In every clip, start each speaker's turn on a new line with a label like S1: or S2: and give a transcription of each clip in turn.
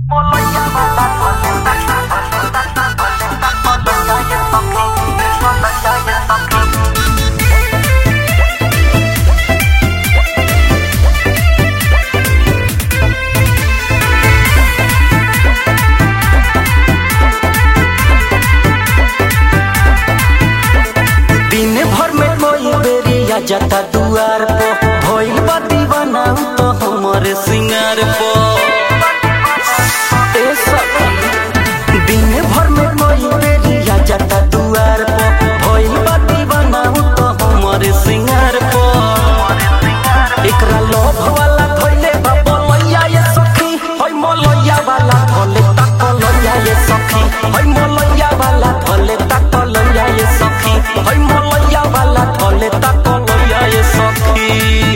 S1: दिन भर में कोई बेरिया जाता दुआर पे भइल बा दीवाना उ तो हमरे सिंगार पे ए सखी दिन भर में कोई बेरिया जाता दुआर पे भइल बा दीवाना उ तो हमरे सिंगार पे एकरा लोभ वाला धइले बा बोलैया ये सखी होय मोलैया वाला धले ताकलैया ये सखी होय मोलैया वाला धले ताकलैया ये सखी होय मोलैया वाला धले ताकलैया ये सखी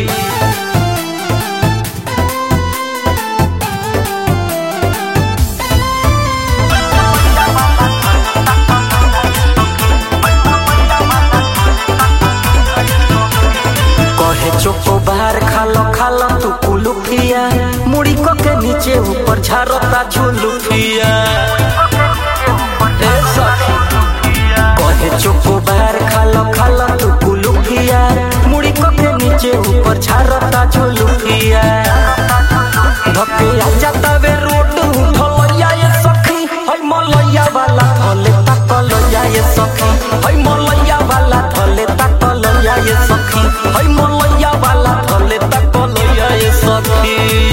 S1: कहे चोको बाहर खालो खालो तू कुलुफिया मुड़ी को के नीचे ऊपर झारता झुलुफिया ए सखी कहे चोको बाहर खालो खालो तू कुलुफिया मुड़ी को के नीचे ऊपर झारता झुलुफिया धके आ जाता वे रोड ढलैया ये सखी हई मलैया वाला धले ताकलैया ये सखी हई मलैया वाला धले ताकलैया ये सखी हई मलैया वाला धले ताकलैया ये सखी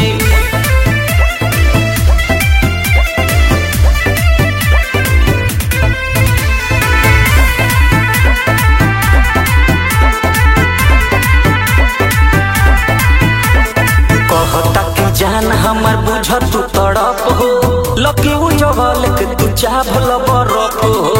S1: कहता कि जान हमर बुझ तू तड़प हो लकी उ जगल के तू चाभल बरफ हो